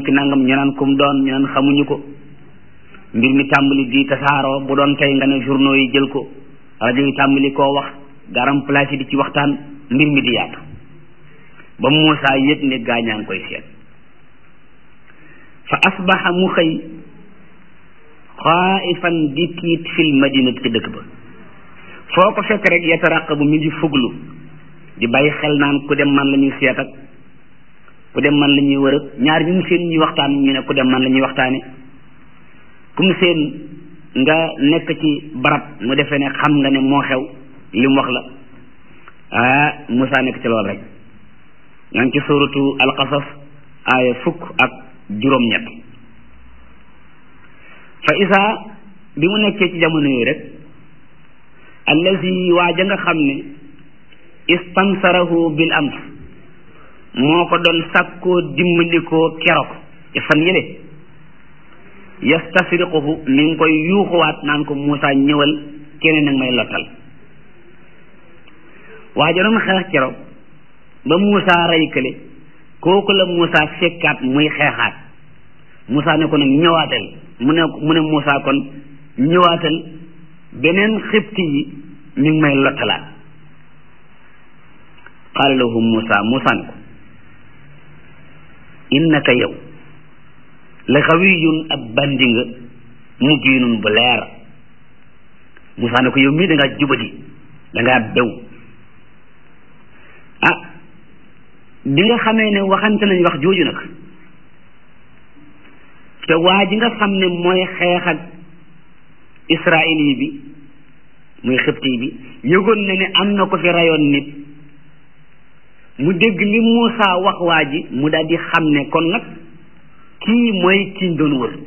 ki nangam ñu naan kum doon ñu naan xamuñu ko mbir mi tàmbali di tasaaroo bu doon tey nga ne journaux yi jël ko rajo yi tàmbali koo wax garam place yi di ci waxtaan mbir mi di yaatu ba Muusaa yëg ne gaañaa ngi koy seet fa asbaxa mu xëy xaaifan di tiit fil madinati ci dëkk ba foo ko fekk rek yataraqabu mi ngi fuglu di bàyyi xel naan ku dem man la ñuy seet ak ku dem man la ñuy wër ak ñaar ñu mu seen ñuy waxtaan ñu ne ku dem man la ñuy waxtaane ku mu seen nga nekk ci barab mu defee ne xam nga ne moo xew li mu wax la ah Moussa nekk ci loolu rek ñaa ngi ci suratu alqasas aaya fukk ak juróom-ñett fa isa bi mu nekkee ci jamono yooyu rek allazi waa ja nga xam ne istansarahu bil ams moo ko doon sàkkoo dimbalikoo keroog ci fan yële yastasriquhu mi ngi koy yuuxuwaat naan ko Moussa ñëwal keneen nag may lottal waa ja doon xeex keroog ba Moussa rey kële kooku la Moussa fekkaat muy xeexaat Moussa ne ko nag ñëwaatal mu ne mu ne Moussa kon ñëwaatal beneen xibti yi mi ngi may lottalaat qaala lahu Moussa Moussa ne ko innaka yow la xawiyun ab bandi nga mubiinun bu leer Moussa ne ko yow mii da ngaa jubadi da ngaa bew ah bi nga xamee ne waxante nañ wax jooju nag te waa ji nga xam ne mooy xeex ak israeli bi muy xibti bi yëgoon na ne am na ko fi rayoon nit mu dégg li Moussa wax waa ji mu daal di xam ne kon nag kii mooy kiñ doon wër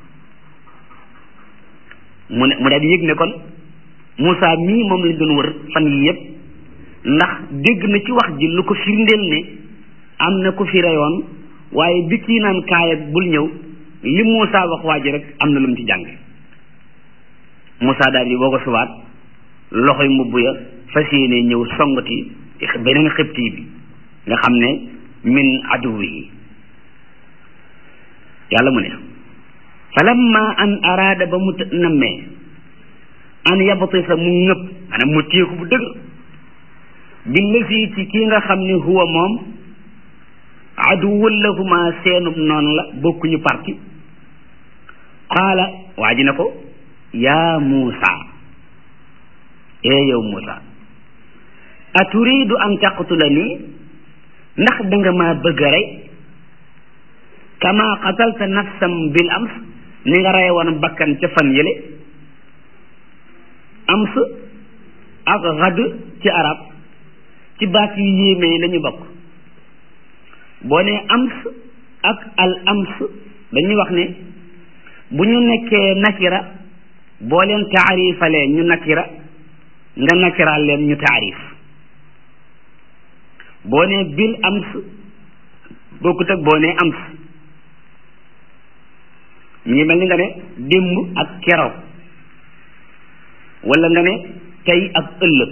mu ne mu daal di yëg ne kon Moussa mii moom lañ doon wër fan yi yépp ndax dégg na ci wax ji lu ko firndeel ne am na ko fi reyoon waaye bi kii naan kaaya bul ñëw li Moussa wax waa ji rek am na lu mu ci jàng Moussa daal di boo ko subaat loxoy mbubb ya fas yéene ñëw songati beneen xibti bi nga xam ne min aduwihi yàlla mu ne falamma an araada ba mu nammee an yabtisa mu ngëpp maanaam mu téeku bu dëgg bi lësi ci kii nga xam ne huwa moom aduwwul lahuma seenub noonu la bokkuñu parti qaala waa ji ne ko yaa Muusa ee yow Muusa aturidu an taqtulani ndax danga maa bëgg a rey kama qatalta nafsan bil ams ni nga rey woon bakkan ca fan yële ams ak xadd ci arab ci baat yu yéeme la ñu bokk boo ne ams ak al ams dañuy wax ne bu ñu nekkee nakira boo leen taarifalee ñu nakira nga nakiraal leen ñu taarif boo ne bil ams bokkut ak boo ne ams ñu ngi mel ni nga ne démb ak keroog wala nga ne tey ak ëllëg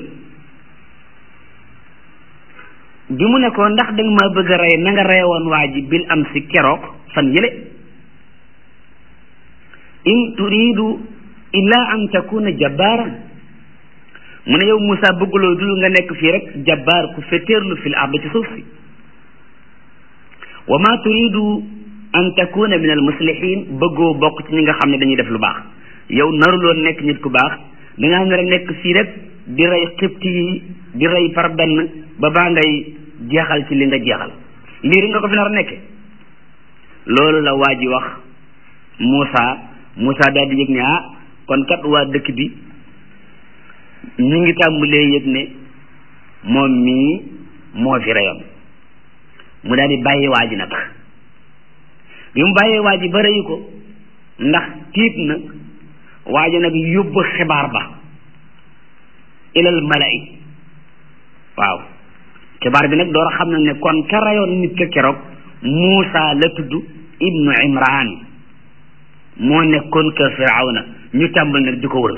bi mu ne ko ndax danga ma bëgg a rey na nga reyoon waa ji bil am si keroog fan yële in turidu illa an takuna jabbaaran mu ne yow Moussa bëgguloo dul nga nekk fii rek jabbaar ku féeteerlu fil ard ci suuf si wa ma turidu an takuna min al muslihin bëggoo bokk ci ñi nga xam ne dañuy def lu baax yow naruloon nekk nit ku baax dangaa nar a nekk fii rek di rey xibti yi di rey par benn ba baa ngay jeexal ci li nga jeexal lii rek nga ko fi nar a nekke loolu la waa ji wax Moussa Moussa daal di yëg ne ah kon kat waa dëkk bi ñu ngi tàmbalee yëg ne moom mii moo fi reyoon mu daal di bàyyi waa ji nag bi mu bàyyee waa ji ba reyu ko ndax tiit na waa ji nag yóbbu xibaar ba ilal mala'i waaw xibaar bi nag door a xam na ne kon ka rayoon nit ka keroog Muusa la tudd ibnu Imran moo nekkoon kër Firawna ñu tàmbal nag di ko wër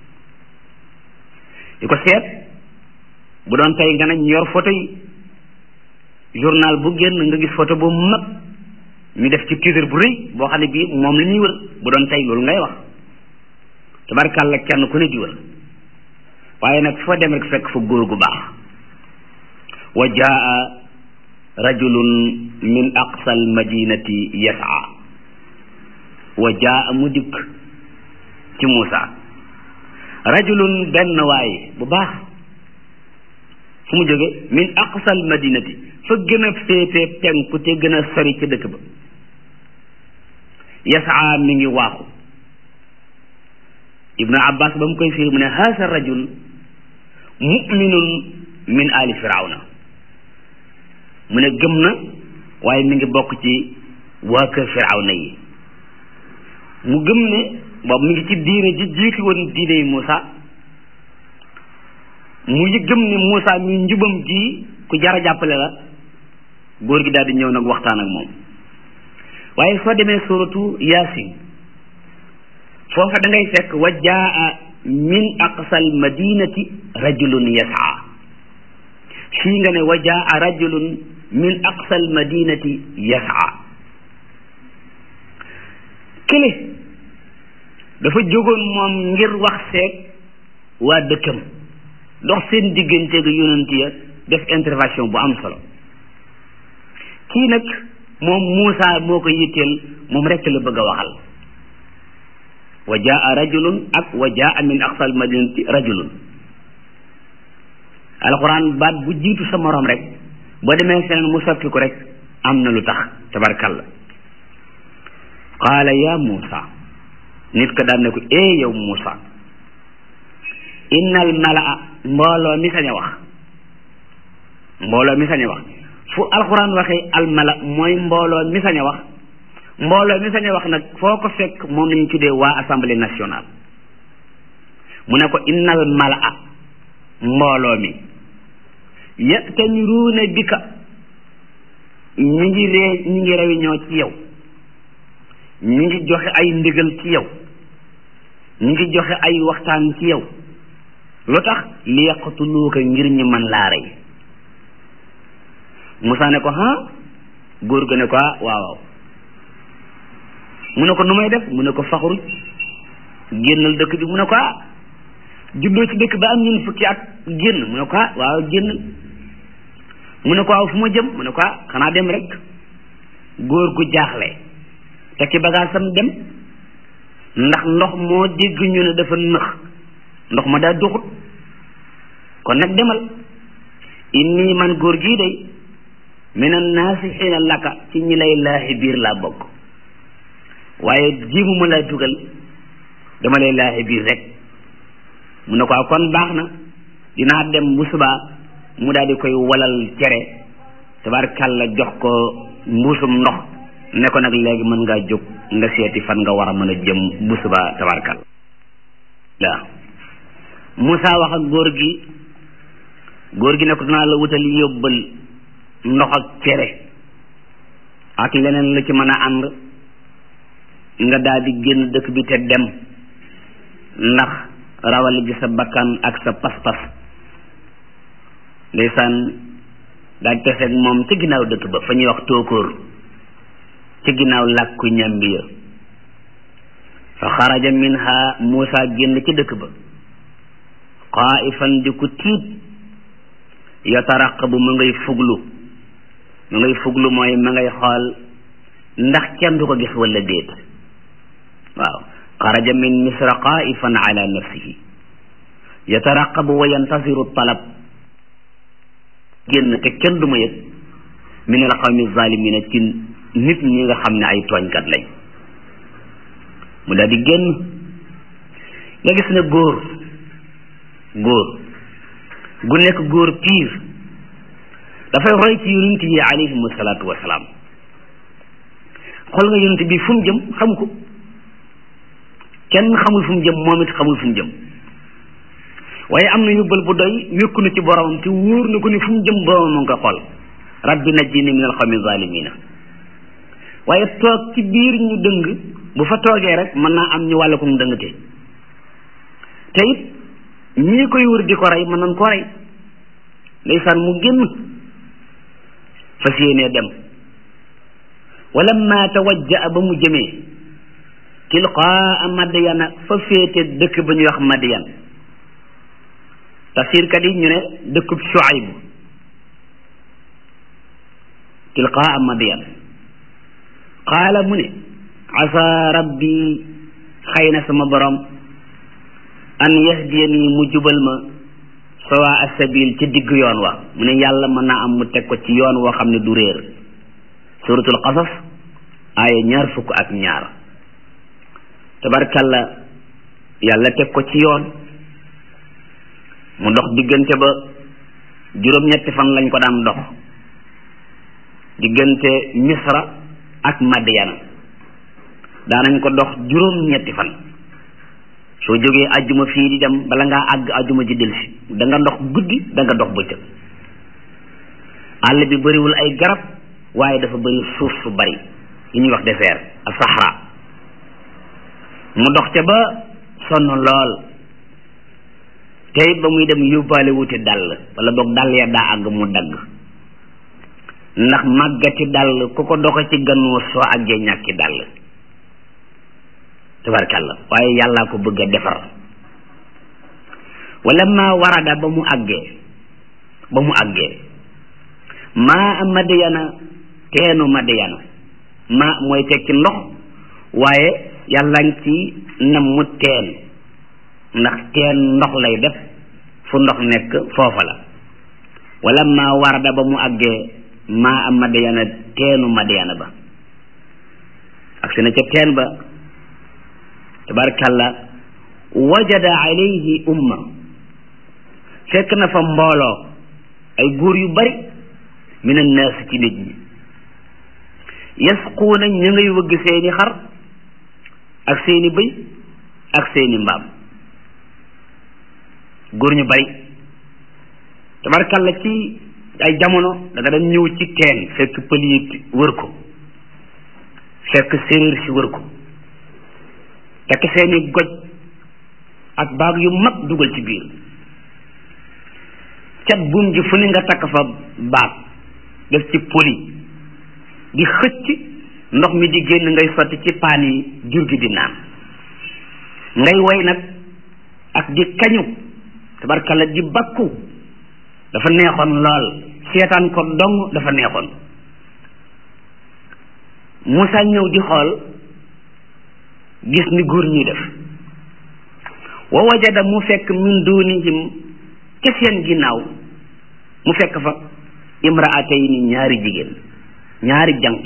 di ko seet bu doon tey nga ne ñu yor photo yi journal bu génn nga gis photo bu mag ñu def ci titre bu rëy boo xam ne bii moom la ñuy wër bu doon tey loolu ngay wax tabarkàlla kenn ku ne di wër waaye nag foo dem rek fekk fa góor gu baax wa jaa rajulun min aqsa al madinati yasaa wa jaa mu dikk ci Muusa rajulun benn waaye bu baax fu mu jóge min aqsa al madinati fa gën a féete penku te gën a sori ci dëkk ba yasaa mi ngi waaxu ibnu abbas ba mu koy firi mu ne haasa rajul muminun min ali firawna mu ne gëm na waaye mi ngi bokk ci waa kër firawna yi mu gëm ne boobu mi ngi ci diine ji jiitu woon diine yi Muusa mu yi gëm ne Muusa mi njubam ji ku jara jàppale la góor gi daal di ñëw nag waxtaan ak moom waaye soo demee suratu yaasin foofa da ngay fekk wa jaa min aqsal madinati rajulun yasaa fii nga ne wa jaa rajulun min aqsal madinati yasaa kële dafa jógoon moom ngir wax seeg waa dëkkam dox seen diggante ga yonent ya def intervention bu am solo kii nag moom Muusa moo ko yitteel moom rekk la bëgg a waxal wa jaa rajulun ak wa jaa min aqsal madinati rajulun alquran baat bu jiitu sa morom rek boo demee feneen mu soppi ko rek am na lu tax tabarkalla qaala ya Muusa nit ko daan ne ko ee yow Muusa innal malaa mbooloo mi sañ a wax mbooloo mi sañ a wax fu alquran waxee almala mooy mbooloo mi sañ a wax mbooloo mi sañ a wax nag foo ko fekk moom lañu tuddee waa assemblée nationale mu ne ko innal malaa mbooloo mi yatamiruuna bika ñi ngi ree ñi ngi réunion ci yow ñi ngi joxe ay ndigal ci yow ñi ngi joxe ay waxtaan ci yow lu tax li yaqtuluuka ngir ñi man laa rey Musaa ne ko ha góor ga ne ko ah waaw waaw mu ne ko nu may def mu ne ko faxruj génnal dëkk bi mu ne ko ah juddoo ci dëkk ba am ñun fukki at génn mu ne ko ah waaw génnal mu ne ko waaw fu ma jëm mu ne ko ah xanaa dem rek góor gu jaaxle te ci bagaasam dem ndax ndox moo dégg ñu ne dafa nëx ndox ma daa doxut kon nag demal inni man góor gii day minan naasixiina laka ci ñi lay laaxi biir laa bokk waaye jiimuma laa dugal dama lay laaxi biir rek mu ne ko kon baax na dinaa dem bu subaa mu daal di koy walal cere tabarkàlla jox ko mbuusum ndox ne ko nag léegi mën ngaa jóg nga seeti fan nga war a mën a jëm bu subaa tabarkàlla waaw Moussa wax ak góor gi góor gi ne ko dinaa la wutal yóbbal ndox ak cere ak leneen la ci mën a ànd nga daal di génn dëkk bi te dem ndax rawale gi sa bakkan ak sa pas-pas ndeysaan daal di teseeg moom ci ginnaaw dëkk ba fa ñuy wax tóokóor ci ginnaaw làkku ñambi ya fa xaraja minha Muusa génn ci dëkk ba xaaifan di ku tiit yataraqabu mu ngay fuglu mu ngay fuglu mooy ma ngay xool ndax kenn du ko gis wala déet waaw xaraja min misra xaaifan ala nafsihi yataraqabu wa yantasiru talab génn te kenn du ma yëg min al qawmi zalimina ci nit ñi nga xam ne ay tooñkat lañ mu daal di génn nga gis ne góor góor gu nekk góor piir dafay roy ci yonent yi alayhimu salaatu wasalaam xool nga yonent bi fu mu jëm xamu ko kenn xamul fu mu jëm moom it xamul fu mu jëm waaye am na yóbbal bu doy wékku na ci boromam te wóor na ko ni fu mu jëm boromam mu ngi koy xool rabbi najjini min alqawmi zalimina waaye toog ci biir ñu dëng bu fa toogee rek mën naa am ñu wàll ko mu dëngte te it ñii koy wër di ko rey mën nañ ko rey ndeysaan mu génn fas yéenee dem walamma tawajja ba mu jëmee tilqaa madyana fa féete dëkk ba ñuy wax madyan tafsirkat yi ñu ne dëkkub Shuayb tilqaa madyan qaala mu ne asa rabbi xëy na sama borom an yahdiyani mu jubal ma sawa asabil ci digg yoon wa mu ne yàlla mën naa am mu teg ko ci yoon woo xam ne du réer suratul qasas aaya ñaar fukk ak ñaar tabarkalla yàlla teg ko ci yoon mu dox diggante ba juróom-ñetti fan lañ ko daan dox diggante misra ak madyana daanañ ko dox juróom-ñetti fan soo jógee ajjuma fii di dem bala ngaa àgg ajjuma ji delsi da nga dox guddi da nga dox bëccëg àll bi bëriwul ay garab waaye dafa bëri suuf su bari li ñuy wax désert ak sahara mu dox ca ba sonn lool te it ba muy dem yóbbaale wuti dàll wala boog dàll ya daa àgg mu dagg ndax màggati dàll ku ko doxe ci gannuus soo àggee ñàkki dàll tabarkàlla waaye yàllaa ko bëgg a defar wala ma warada ba mu àggee ba mu àggee maa madiyana teenu madiyana ma mooy tekki ndox waaye yàlla ngi ci nam mu teen ndax teen ndox lay def fu ndox nekk foofa la wala ma warada ba mu àggee maa am madiyana teenu madiyana ba ak si na ca teen ba tabarkalla wajada alayhi umma fekk na fa mbooloo ay góor yu bari min annaas ci nit ñi yasquuna ñu ngay wëgg seeni xar ak seeni bëy ak seeni mbaam góor ñu bari tabarkalla ci ay jamono da nga dem ñëw ci teen fekk pël yi wër ko fekk séeréer si wër ko takk seeni goj ak baag yu mag dugal ci biir cat buum ji fu ne nga takk fa baag def ci poli di xëcc ndox mi di génn ngay sotti ci paan yi jur gi di naan ngay woy nag ak di kañu tabarkalla di bakku dafa neexoon lool seetaan ko dong dafa neexoon Moussa ñëw di xool gis ni góor ñuy def wa wajada mu fekk min dunihim ca seen ginnaaw mu fekk fa imraatayni ñaari jigéen ñaari janq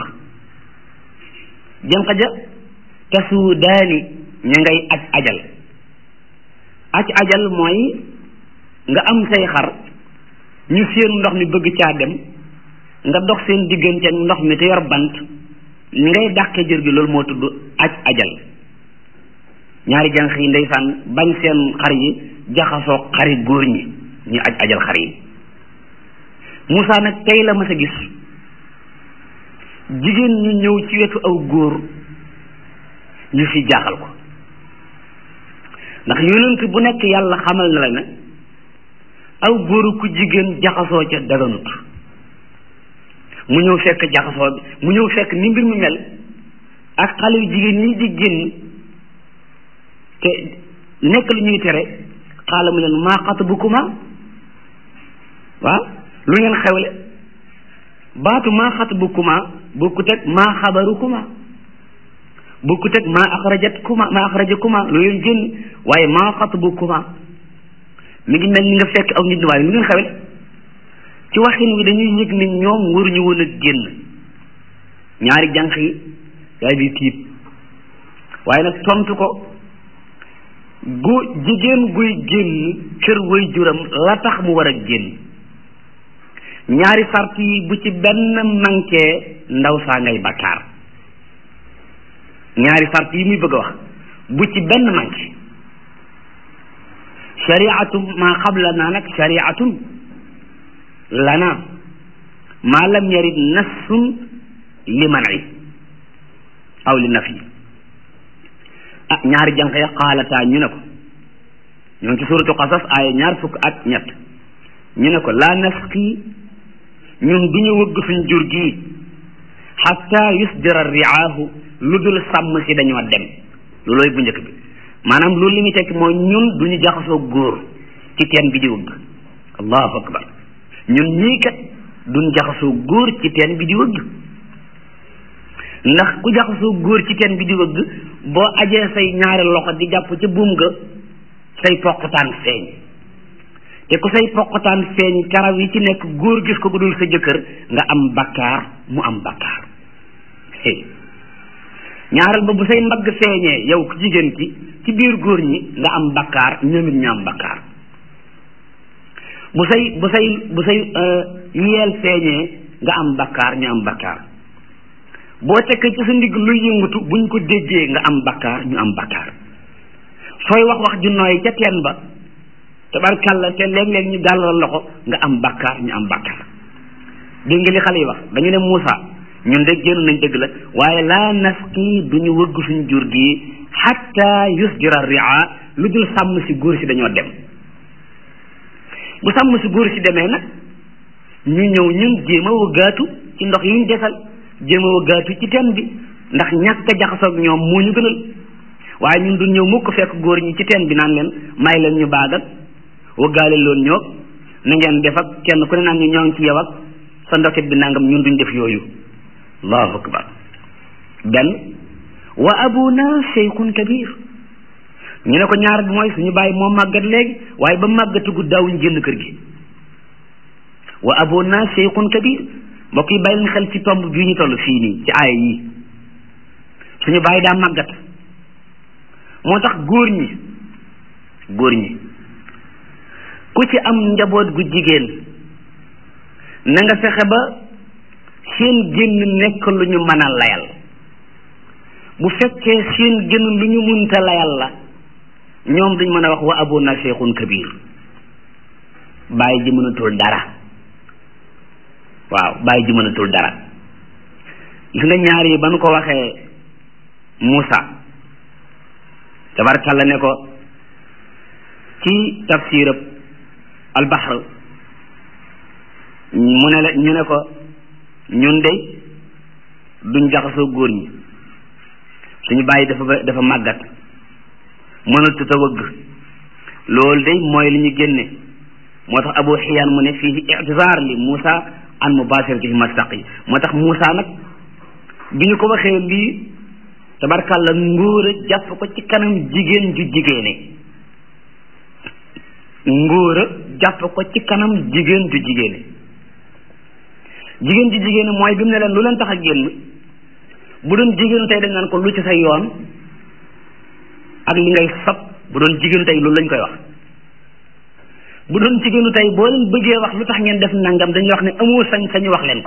janq ja tasuudaani ña ngay aj ajal aj ajal mooy nga am say xar ñu seen ndox mi bëgg caa dem nga dox seen diggante ak ndox mi te yor bant li ngay dàqee jër gi loolu moo tudd aj ajal ñaari jànq yi ndeysaan bañ seen xar yi jaxasoo xari góor ñi ñu aj ajal xar yi Moussa nag tey la mas a gis jigéen ñu ñëw ci wetu aw góor ñu fi jaaxal ko ndax yonent bu nekk yàlla xamal na la ne aw góoru ku jigéen jaxasoo ca daganut mu ñëw fekk jaxasoo bi mu ñëw fekk ni mbir mi mel ak xale yu jigéen ñi di génn te nekk lu ñuy tere xaala mu leen maa xatabukuma waaw lu ngeen xewle baatu maa xatabukuma bokkut ak maa xabarukuma bokkut ak maa axrajat kuma maa axrajakuma lu leen génn waaye maa xatabukuma mi ngi mel ni nga fekk aw nit ñi waaye lu ngeen xewle ci waxin wi dañuy yëg ni ñoom waruñu woon a génn ñaari jànq yi yaay di tiit waaye nag tontu ko gu jigéen guy génn kër way juram la tax mu war a génn ñaari sart yi bu ci benn manqué ndaw saa ngay bakkaar ñaari sart yi muy bëgg a wax bu ci benn manqué shariatu maa xablana nag shariatun lana maa lam yarid nassun li man'i aw li nafi ah ñaari jànq ya xaalataa ñu ne ko ñoo ngi ci suratu qasas aaya ñaar fukk ak ñett ñu ne ko laa nasqi ñun du ñu wëgg suñ jur gii xatta yusdira riaahu lu dul sàmm si dañoo dem loolooy bu njëkk bi maanaam loolu li muy tekki mooy ñun duñu jaxasoo góor ci teen bi di wëgg allahu akbar ñun ñii kat duñ jaxasoo góor ci teen bi di wëgg ndax ku jaxasoo góor ci teen bi di wëgg boo ajee say ñaari loxo di jàpp ca buum ga say poqtaan feeñ te ku say poqtaan feeñ karaw yi ci nekk góor gis ko bu dul sa jëkkër nga am bakkaar mu am bakkaar ñaareel ba bu say mbagg feeñee yow ku jigéen ki ci biir góor ñi nga am bakkaar ñoom it ñu am bakkaar bu say bu say bu say yeel feeñee nga am bakkaar ñu am bakkaar boo tekkee ci sa ndigg luy yëngatu buñ ko déggee nga am bakkaar ñu am bakkaar sooy wax wax ju nooy ca teen ba tabarkàlla te léeg-léeg ñu gàllal loxo nga am bakkaar ñu am bakkaar dégg nga li xale yi wax dañu ne Moussa ñun de génn nañ dëgg la waaye laa nasqi duñu wëgg suñ jur gi xatta yusjira ria lu dul sàmm si góor si dañoo dem bu sàmm si góor si demee nag ñu ñëw ñun jéem a wëggaatu ci ndox yiñ desal jéem a wëggaatu ci teen bi ndax ñàkk a jaxasoog ñoom moo ñu gënal waaye ñun du ñëw mukk fekk góor ñi ci teen bi naan leen may leen ñu baagal wëggaale loon ñoo na ngeen def ak kenn ku ne naan ñu ñoo ngi ci yow ak sa ndoket bi nangam ñun duñ def yooyu allahu akbar benn wa abuna cheikhun kabir ñu ne ko ñaar bi mooy suñu bàyyi moo màggat léegi waaye ba màggatugu daawuñ génn kër gi wa abuna cheikhun kabir mbokk yi bàyyi leen xel ci tomb bii ñu toll fii nii ci aaya yi suñu bàyyi daa màggat moo tax góor ñi góor ñi ku ci am njaboot gu jigéen na nga fexe ba seen génn nekk lu ñu mën a layal bu fekkee seen génn lu ñu munta layal la ñoom duñ mën a wax wa abuna cheikhun kabir bàyyi ji mënatul dara waaw bàyyi ji mënatul dara gis nga ñaar yi ba nu ko waxee Moussa tabarkalla ne ko ci tafsirab albahr mu ne la ñu ne ko ñun de duñ jaxasoo góor ñi suñu bàyyi dafa dafa màggat mënatut a wëgg loolu de mooy li ñu génne moo tax abu xiyaan mu ne fii itizaar li Moussa an mubashirati fi mastaqi moo tax Moussa nag bi ñu ko waxee lii tabarkàlla ngóor a jàpp ko ci kanam jigéen ju jigéene ngóor a jàpp ko ci kanam jigéen ju jigéene jigéen ju jigéene mooy bi mu ne leen lu leen tax a génn bu doon jigéenu tey dañ naan ko lu ci sa yoon ak li ngay sab bu doon jigéenu tey loolu lañ koy wax bu doon jigéenu tey boo leen bëggee wax lu tax ngeen def nangam dañuy wax ne amoo sañ sañu wax leen ko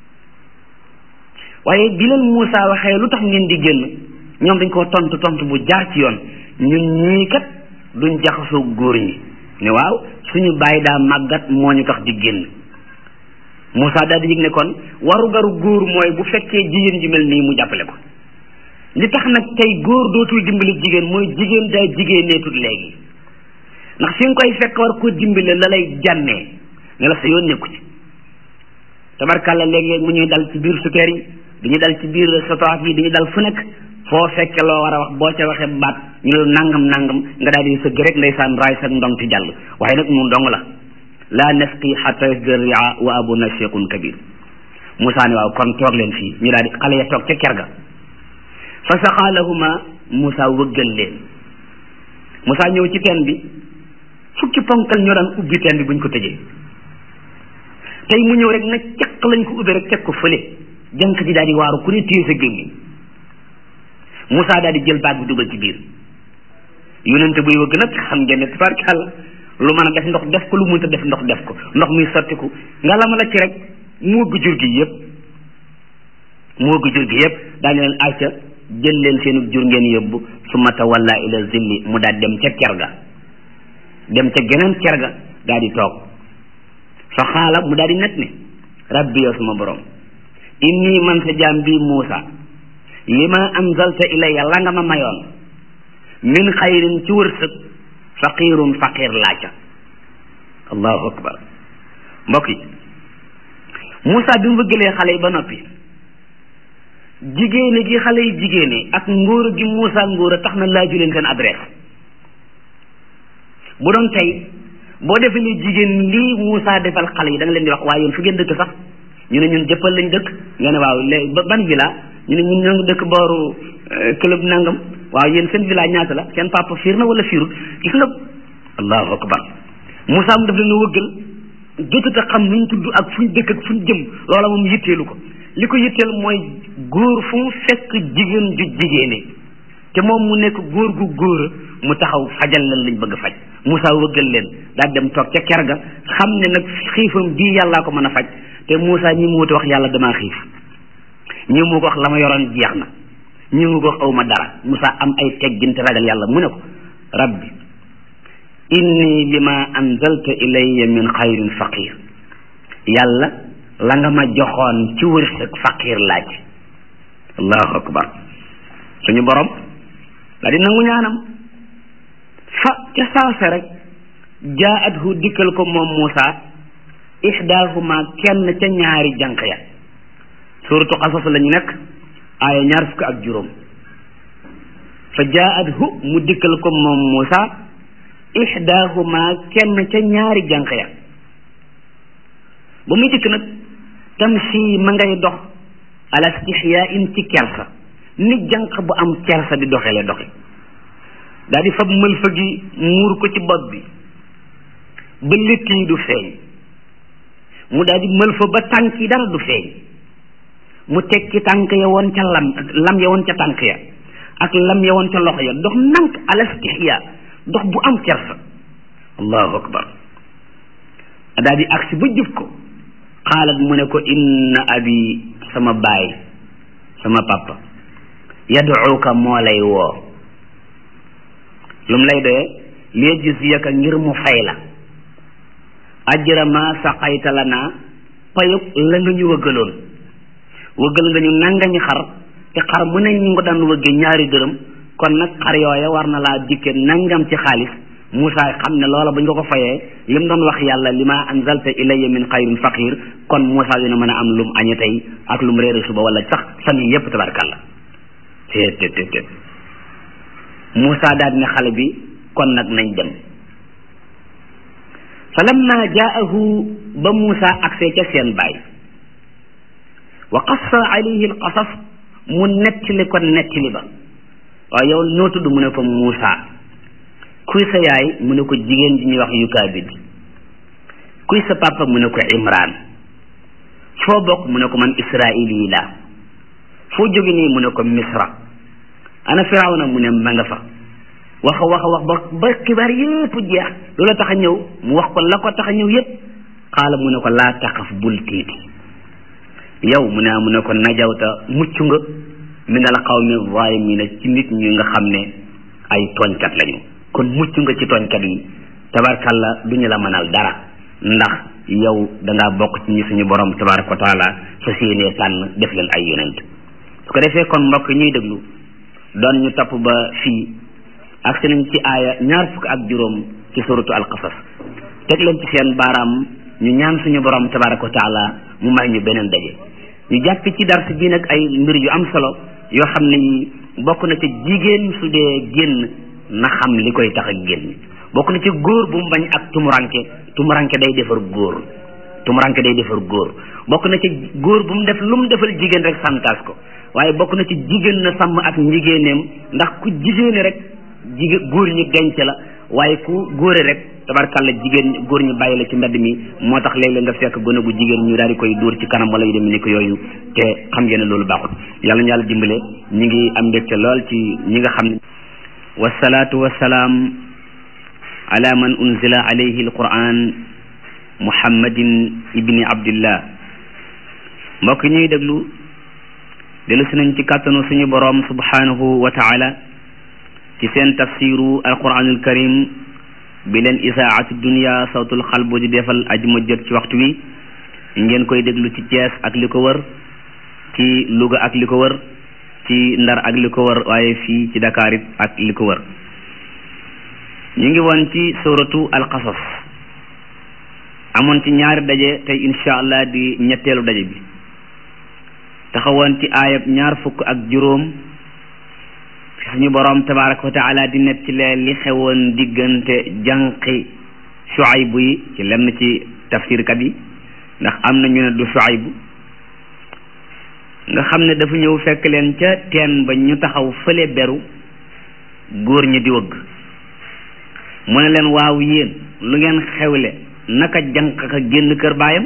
waaye bi leen Moussa waxee lu tax ngeen di génn ñoom dañ koo tontu tontu bu jaar ci yoon ñun ñii kat duñ jaxasoo góor ñi ne waaw suñu bàyyi daa màggat moo ñu tax di génn Moussa daal di yëg ne kon waru garu góor mooy bu fekkee jigéen ji mel nii mu jàppale ko li tax nag tey góor dootul dimbali jigéen mooy jigéen daa jigéeneetut léegi ndax fi nga koy fekk war koo dimbale la lay jànnee ne la sa yoon nekku ci tabarkàlla léeg-léeg mu ñuy dal ci biir sukeer yi dañuy dal ci biir sotoaf yi dañuy dal fu nekk foo fekke loo war a wax boo ca waxee baat ñu la nangam nangam nga daal di sëgg rek ndeysaan raay sa ndong ci jàll waaye nag mu dong la la nasqi xata yasdira ria wa abuna cheikhun kabir Moussa ne waaw kon toog leen fii ñu daal di xale ya toog ca ker ga fa saqa lahuma Moussa wëggal leen Moussa ñëw ci teen bi fukki ponkal ñoo daan ubbi teen bi buñ ko tëjee tey mu ñëw rek na caq lañ ko ubbi rek teg ko fële jànq ji daal di waaru ku ne téye sa gémmiñ Moussa daal di jël baag bi dugal ci biir yonente buy wëgg nag xam ngeen ne tabarkàlla lu mën a def ndox def ko lu mënta def ndox def ko ndox muy sottiku nga la ma la ci rek mu wëgg jur gi yëpp mu wëgg jur gi yëpp daañu leen acca jël leen seenu jur ngeen yóbbu summa tawalla ila zilli mu daal dem ca ker ga dem ca geneen ker ga daal di toog fa xaala mu daal di net ne rabbi yow sama borom inni man sa jaam bii Muusa li ma anzalta ilayya la nga ma mayoon min xayrin ci wërsëg faqirun faqir laaca allahu akbar mbokk yi Muusa bi mu bëggalee xale yi ba noppi jigéene gi xale yi jigéene ak ngóora gi Moussa ngóora tax na laaju leen seen adresse bu doon tey boo defee ni jigéen lii Moussa defal xale yi da nga leen di wax waaye yéen fu ngeen dëkk sax ñu ne ñun jëppal lañ dëkk nga ne waaw léegi ban villa ñu ne ñun ñoo ngi dëkk booru club nangam waaw yéen seen villa ñaata la seen papa fiir na wala fiirul gis nga allahu akbar Moussa mu def leen wëggal jotut a xam nuñ tudd ak fuñ dëkk ak fuñ jëm loola moom yitteelu ko li ko yitteel mooy góor fu mu fekk jigéen ju jigéene te moom mu nekk góor gu góor mu taxaw fajal leen lañ bëgg faj Moussa wëggal leen daal dem toog ca ker ga xam ne nag xiifam bii yàllaa ko mën a faj te Moussa ñi mu wuti wax yàlla damaa xiif ñi mu ko wax la ma yoroon jeex na ñi mu ko wax aw ma dara Moussa am ay teggin te ragal yàlla mu ne ko rabbi inni lima anzalta ilayya min xayrin faqir yàlla la nga ma joxoon ci wërsëg faqir laaj allahu akbar suñu borom la di nangu ñaanam fa ca saase rek jaathu dikkal ko moom Moussa ihdaahuma kenn ca ñaari jànq ya suuratu qasas la ñu nekk aaya ñaar fukk ak juróom fa jaathu mu dikkal ko moom Moussa ihdaahuma kenn ca ñaari jànq ya ba muy dikk nag tamshi ma ngay dox ala stihyain ci kersa ni jànq bu am kersa di doxe le doxe daal di fab mëlfa gi muur ko ci bopp bi ba létt yi du feeñ mu daal di mëlfa ba tànk yi dara du feeñ mu tekki tànk ya woon ca lam lam ya woon ca tànk ya ak lam ya woon ca loxo ya dox nank ala stihya dox bu am kersa allahu akbar daal di agsi ba jub ko xaalat mu ne ko inna abi sama baay sama papa yaduuka moo lay woo lum lay doyee liyajziyaka ngir mu fay la ajra ma saqayta lana payug la nga ñu wëggaloon wëggal nga ñu nangami xar te xar mu ne ñu nga daan wëggee ñaari dërëm kon nag xar yooya war na laa dikke nangam ci xaalis Moussa xam ne loola bu ñu ko ko fayee lim doon wax yàlla li ma anzalta ilayya min xayrin faqir kon Moussa dina mën a am lum añe tey ak lum réere suba wala sax famille yépp tabarkàlla teet teet teet Moussa daal ne xale bi kon nag nañ dem fa lamma jaahu ba Moussa agsee ca seen baay wa qassa alayhi alqasas mu nettali ko nettali ba waaw yow noo tudd mu ne ko Moussa kuy sa yaay mu ne ko jigéen ji ñuy wax yukaabid kuy sa papa mu ne ko Imran foo bokk mu ne ko man Israili la foo jóge nii mu ne ko Misra ana Firawna mu ne ma nga fa wax a wax a wax ba ba xibaar yépp jeex loola tax a ñëw mu wax ko la ko tax a ñëw yépp xaala mu ne ko laa taxaf bul tiiti yow mu ne mu ne ko najawta mucc nga min al qawmi zalimina ci nit ñi nga xam ne ay tooñkat lañu kon mucc nga ci tooñkat yi tabarkalla du ñu la mënal dara ndax yow dangaa bokk ci ñi suñu borom tabaraka wa taala sa séenee tànn def leen ay yonent su ko defee kon mbokk ñuy déglu doon ñu topp ba fii ak nañ ci aaya ñaar fukk ak juróom ci suratu alqasas teg leen ci seen baaraam ñu ñaan suñu borom tabaraka wa taala mu may ñu beneen daje ñu jàpp ci dars bii nag ay mbir yu am solo yoo xam ne yi bokk na ci jigéen su dee génn na xam li koy tax ak génn bokk na ci góor bu mu bañ ak tumuranke tumuranke day defar góor tumuranke day defar góor bokk na ci góor bu mu def lu mu defal jigéen rek santaas ko waaye bokk na ci jigéen na sàmm ak njigéeneem ndax ku jigéene rek jigéen góor ñi denc la waaye ku góore rek tabarkalla jigéen góor ñi bàyyi la ci mbedd mi moo tax léeg-léeg nga fekk gone gu jigéen ñu daal di koy dóor ci kanam wala yu demee ni ko yooyu te xam ngeen ne loolu baaxul yàlla ñu yàlla dimbale ñi ngi am mbégte lool ci ñi nga xam ne wasalaatu wasalaam ala man unzila alayhi alquran muhammadin ibni abdillah mbokk ñuy déglu dellu si nañ ci kàttanu suñu boroom subhanahu wa taala ci seen tafsiru alquranul karim bi leen isaatu dunia sawtul xalbu di defal ajuma jot ci waxtu wi ngeen koy déglu ci Thiès ak li ko wër ci Louga ak li ko wër ci Ndar ak li ko wër waaye fii ci Dakar it ak li ko wër ñu ngi woon ci suratu alqasas amoon ci ñaari daje tey incha allah di ñetteelu daje bi taxawoon ci aayab ñaar fukk ak juróom fi suñu boroom tabaraka wa taala di net ci leen li xewoon diggante jànqi Shuaybu yi ci lenn ci tafsirkat yi ndax am na ñu ne du Shuaybu nga xam ne dafa ñëw fekk leen ca teen ba ñu taxaw fële beru góor ñi di wëgg mu ne leen waaw yéen lu ngeen xewle naka jànq ka génn kër baayam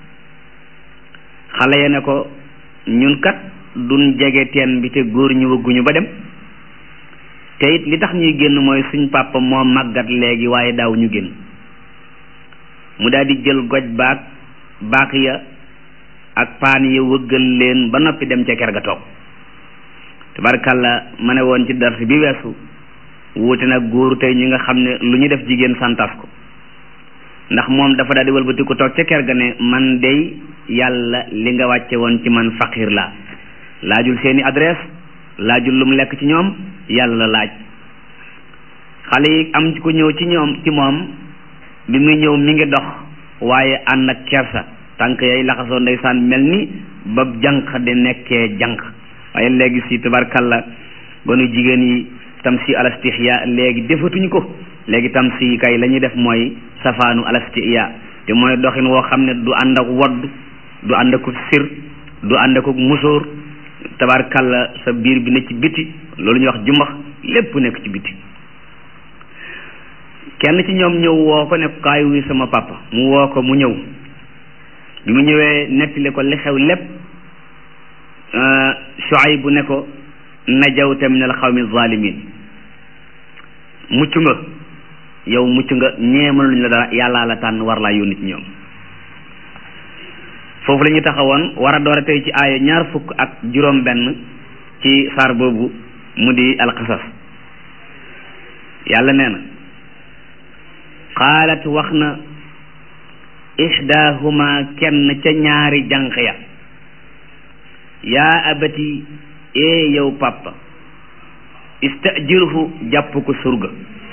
xale ya ne ko ñun kat duñ jege teen bi te góor ñu wëgguñu ba dem te it li tax ñuy génn mooy suñ papa moo màggat léegi waaye daaw ñu génn mu daal di jël goj baag baak ya ak paan ya wëggal leen ba noppi dem ca ker ga toog tabarkàlla ma ne woon ci dars bi weesu wuute nag góoru tey ñi nga xam ne lu ñu def jigéen santas ko ndax moom dafa daal di wëlbati ko toog ca ker ga ne man dey yàlla li nga wàcce woon ci man faqir la laajul seeni adresse laajul lu mu lekk ci ñoom yàlla la laaj xale yi am ko ñëw ci ñoom ci moom bi muy ñëw mi ngi dox waaye ànd ak kersa tànk yay laxasoo ndeysaan mel ni ba jànq di nekkee jànq waaye léegi si tabarkalla gonu jigéen yi tam si alastihya léegi defatuñ ko léegi tam si kay la ñuy def mooy safaanu alastihya te mooy doxin woo xam ne du ànd ak wodd du ànd ak sir du ànd ak musóor tabarkalla sa biir bi ne ci biti loolu ñuy wax jumbax lépp nekk ci biti kenn ci ñoom ñëw woo ko ne kaay wi sama papa mu woo ko mu ñëw bi mu ñëwee nettali ko li xew lépp Shuayb bu ne ko najawta min al xawmi zalimin mucc nga yow mucc nga ñeemaluñ la dara yàllaa la tànn war laa yónni ci ñoom foofu la ñu taxawoon war a door a tey ci aaya ñaar fukk ak juróom benn ci saar boobu mu di alqasas yàlla nee na qaalat wax na ihdaahuma kenn ca ñaari jànq ya yaa abati ee yow papa istajirhu jàpp ko surga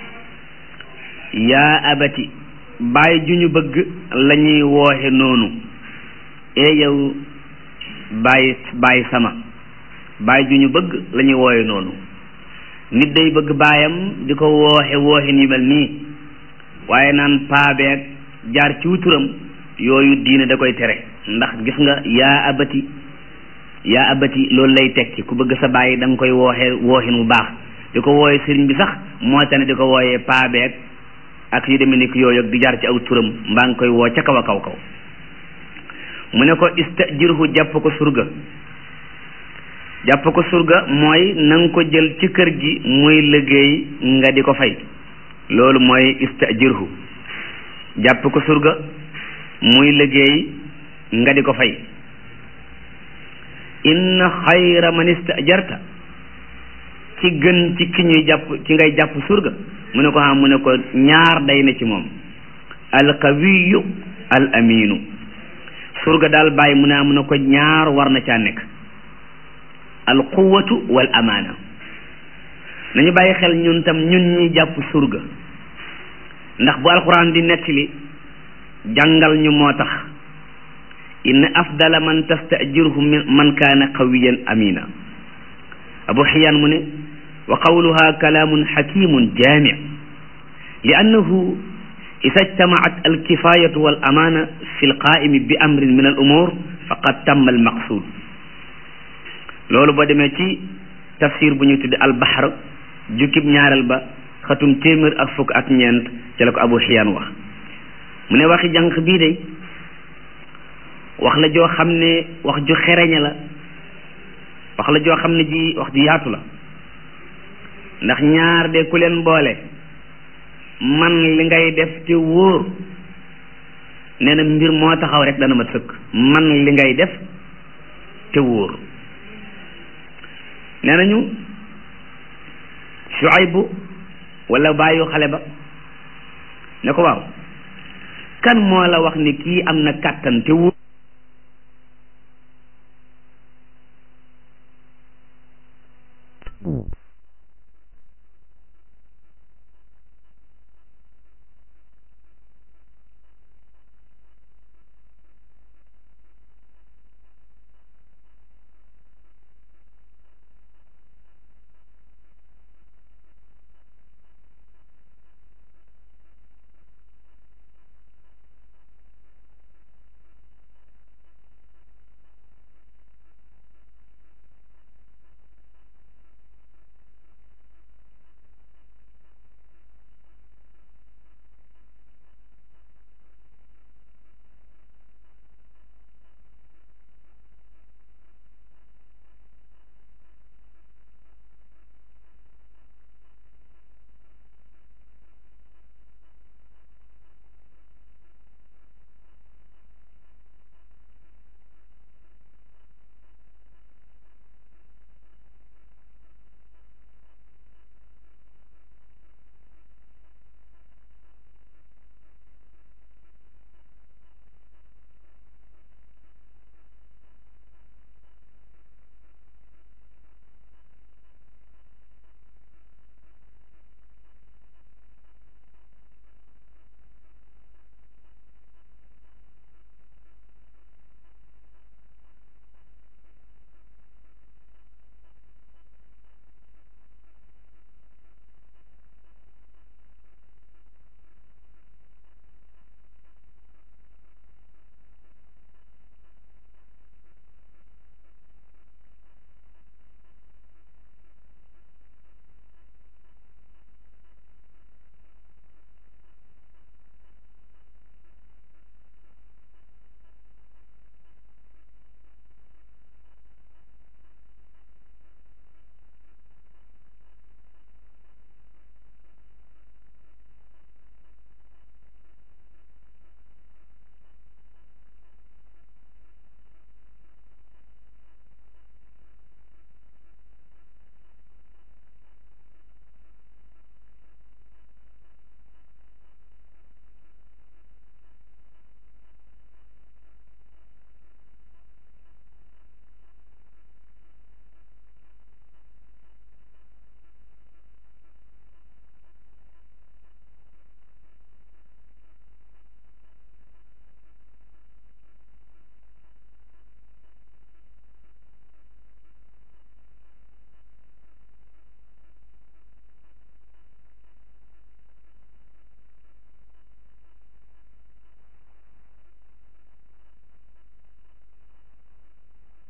yaa abati bàyyi ju ñu bëgg la ñuy wooxe noonu ee yow bàyyi bàyyi sama bàyyi ju ñu bëgg la ñuy wooxe noonu nit day bëgg baayam di ko wooxe wooxin yu mel nii waaye naan paabeeg jaar ci wuturam yooyu diine da koy tere ndax gis nga yaa abati yaa abati loolu lay tekki ku bëgg sa bàyyi da nga koy wooxe wooxin bu baax di ko wooye sëriñ bi sax moo tax ne di ko wooyee paabeeg ak yu demee ni yooyu ak di jaar ci aw turam mbaa nga koy woo ca kaw a kaw kaw mu ne ko istajirhu jàpp ko surga jàpp ko surga mooy na nga ko jël ci kër gi muy liggéey nga di ko fay loolu mooy istajirhu jàpp ko surga muy liggéey nga di ko fay inna xayra man istajarta ci gën ci ki ñuy jàpp ci ngay jàpp surga mu ne ko xam mu ne ko ñaar day na ci moom alqawiyu al aminu surga daal bàyyi mu ne mu ne ko ñaar war na caa nekk alquwatu wal amaana nañu bàyyi xel ñun tam ñun ñi jàpp surga ndax bu alquran di nettali jàngal ñu moo tax inna afdala man tastajirhu man kaana qawiyan amina abu xiyaan mu ne wa qawluha kalaamun xakimun jaamic li annahu ida ijtamacat alkifayatu wal amaana fi lqaimi bi amrin min al umur faqad tamma almaqsud loolu boo demee ci tafsir bu ñu tudde albaxar jukkib ñaareel ba xatum téeméer ak fukk ak ñeent ci la ko abu xiyaan wax mu ne waxi jànq bii de wax la joo xam ne wax ju xereñe la wax la joo xam ne ji wax ju yaatu la ndax ñaar de ku leen boole man li ngay def te wóor nee na mbir moo taxaw rek dana mat sëkk man li ngay def te wóor nee nañu Shuaybu wala bàyyu xale ba ne ko waaw kan moo la wax ni kii am na kàttan te wóor